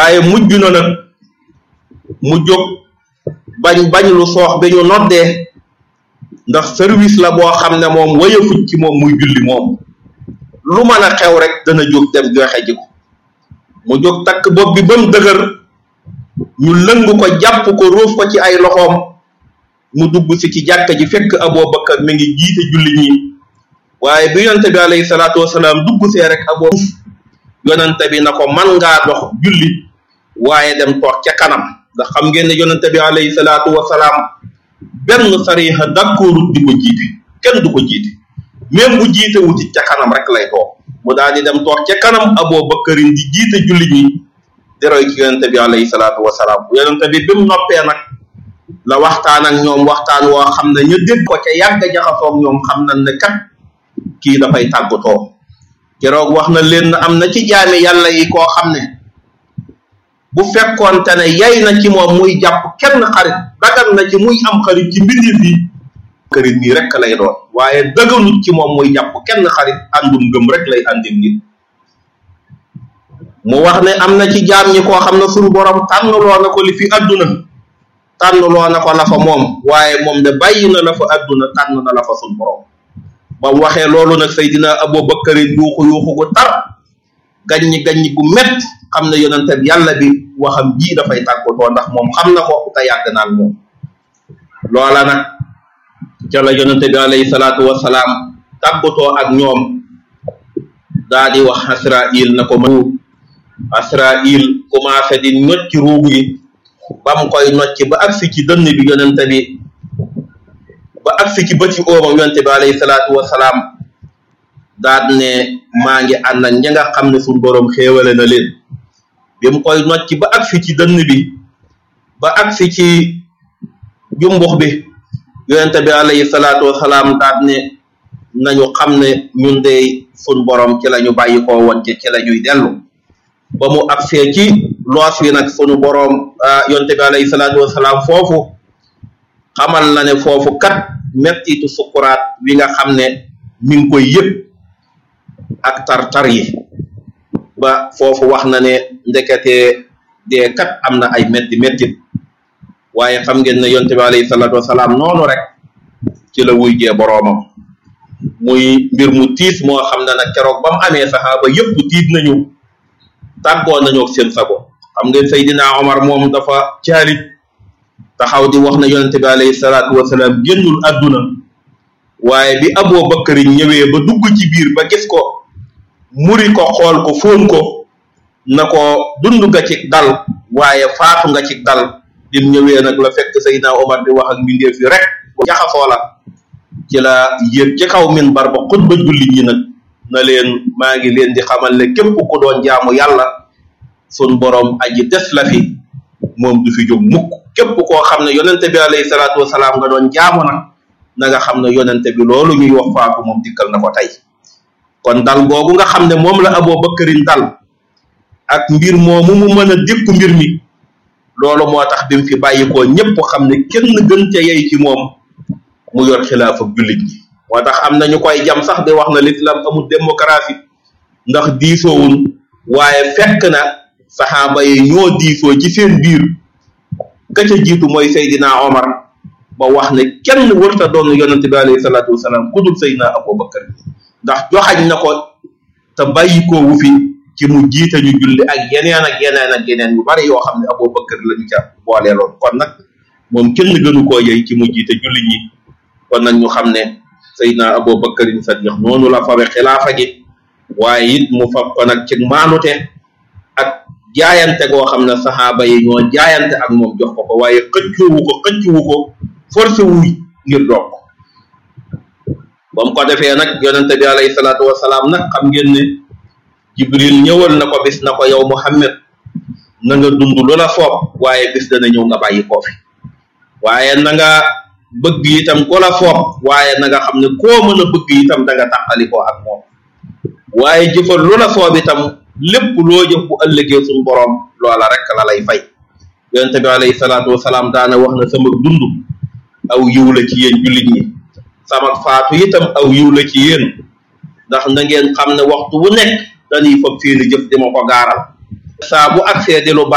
waaye mujj na nag mu jóg bañ bañ lu soox bi ñu noddee ndax service la boo xam ne moom wayafuj ci moom muy julli moom lu mën a xew rek dana jóg dem joxe ji ko mu jóg takk bopp bi ba mu dëgër ñu lëng ko jàpp ko ruuf ko ci ay loxoom mu dugg si ci jàkka ji fekk Abubakar mi ngi jiite julli ñi waaye bi yonente bi alayhi salaatu wasalaam dugg see rek abo yonente bi na ko man ngaa dox julli waaye dem toog ca kanam ndax xam ngeen ne yonente bi alayhi salaatu wasalaam benn sariha d'accord di ko jiite kenn du ko jiite même bu jiite wuti ca kanam rek lay toog mu daal di dem toog ca kanam Abubakarin di jiite julli ñi di roy ci yonente bi alayhi salaatu wasalaam yonente bi bi mu noppee nag la waxtaan ak ñoom waxtaan woo xam ne ñu dégg ko ca yàgg jaxasoog ñoom xam nañ ne kat kii dafay tàggatoo keroog wax na leen am na ci jaami yàlla yi koo xam ne bu fekkoonte ne yay na ci moom muy jàpp kenn xarit dagan na ci muy am xarit ci mbindeef yi kërit nii rek lay doon waaye daganut ci moom muy jàpp kenn xarit àndum ngëm rek lay àndil nit mu wax ne am na ci jaam ñi koo xam ne suñu borom tànnloo na ko li fi àdduna tànnloo na ko la fa moom waaye moom de bàyyi na la fa àdduna tànn na la fa suñu borom ba mu waxee loolu nag Seydina Abubakar yuuxu yuuxu gu tar gaññi gaññi gu mett xam ne yonente bi yàlla bi waxam ji dafay tàggatoo ndax moom xam na ko te yàgg naan moom loola nag ca la yonente bi alayhi salaatu wasalaam tàggatoo ak ñoom daa di wax Asrail na ko mu Asrail commencé di nocc ruugu yi ba mu koy nocc ba agsi ci dënn bi yonente bi ba agsi ci bëti oomam yonente bi alayhi salaatu wasalaam daat ne maa ngi ànd ak ña nga xam ne suñ boroom xéewale na leen bi mu koy nocc ba agsi ci dënn bi ba agsi ci jumbux bi yonente bi alayhi salaatu wasalaam daat ne nañu xam ne ñun de suñ boroom ci la ñu bàyyi koo woon ci ci la ñuy dellu ba mu agsee ci loos wi nag sunu boroom yonente bi alayhi salaatu wasalaam foofu xamal na ne foofu kat mettitu sukuraat wi nga xam ne mi ngi koy yëg ak tar-tar yi ba foofu wax na ne ndekete dee kat am na ay metti mettit waaye xam ngeen ne yonte bi alayhi salaatu wasalaam noonu rek ci la wuy jee boroomam muy mbir mu tiis moo xam ne nag keroog ba mu amee saxaaba yëpp tiit nañu tàggoo nañu ak seen sago xam ngeen Seydina Omar moom dafa caalit taxaw di wax na yonente bi alayhi salaatu wasalaam génnul àdduna waaye bi Abu Bakar ñëwee ba dugg ci biir ba gis ko muri ko xool ko fóon ko na ko dund nga ci dal waaye faatu nga ci dal dim ñëwee nag la fekk Seydina Omar di wax ak mbindeef yi rek jaxasoo la ci la yéeg ci kaw minbar ba xutba jullit ñi nag na leen maa ngi leen di xamal ne képp ku doon jaamu yàlla sun borom aji des la fi moom du fi jóg mukk képp koo xam ne yonente bi alayhi salaatu wasalaam nga doon jaamu nag na nga xam ne yonente bi loolu ñuy wax faatu moom dikkal na ko tey kon dal googu nga xam ne moom la Abu Bakarin dal ak mbir moomu mu mën a dékku mbir mi loolu moo tax bi mu fi bàyyikoo ñépp xam ne kenn gën ca yey ci moom mu yor xilaaf ak jullit ñi moo tax am na ñu koy jam sax di wax na l'islam amul démocratie ndax diisoowul waaye fekk na saxaaba yi ñoo diisoo ci seen biir ka ca jiitu mooy Seydina Omar ba wax ne kenn wërta doon yonente bi alayhi salaatu wasalaam ku dul Seydina Abubakar ndax joxañ na ko te bàyyi ko wu fi ci mu jiite ñu julli ak yeneen ak yeneen ak yeneen yu bari yoo xam ne Abubakar la ñu ca booleeloon kon nag moom kenn gënu koo yey ci mu jiite julli ñi kon nag ñu xam ne Seydina Abubakarin Sadiq noonu la fawe xilaafa gi waaye it mu fab ko nag ci maanute ak jaayante goo xam ne saxaaba yi ñoo jaayante ak moom jox ko ko waaye xëccuwu ko xëccuwu ko forcé wuy ngir doog ko ba mu ko defee nag yonente bi alayhi salaatu wasalaam nag xam ngeen ne jibril ñëwal na ko bis na ko yow muhammad na nga dund lu la soob waaye bis dana ñëw nga bàyyi koo fi waaye na nga bëgg itam ku la soob waaye na nga xam ne koo mën a bëgg itam da nga tàqalikoo ak moom waaye jëfal lu la soob itam lépp loo jëf bu ëllëgee suñu borom loola rek la lay fay yonente bi alayhi salaatu wasalaam daana wax na sama dund aw yiw la ci yéen jullit ñi sama faatu itam aw yiw la ci yéen ndax na ngeen xam ne waxtu wu nekk dañuy fab seeni jëf di ma ko gaaral saa bu agsee di lu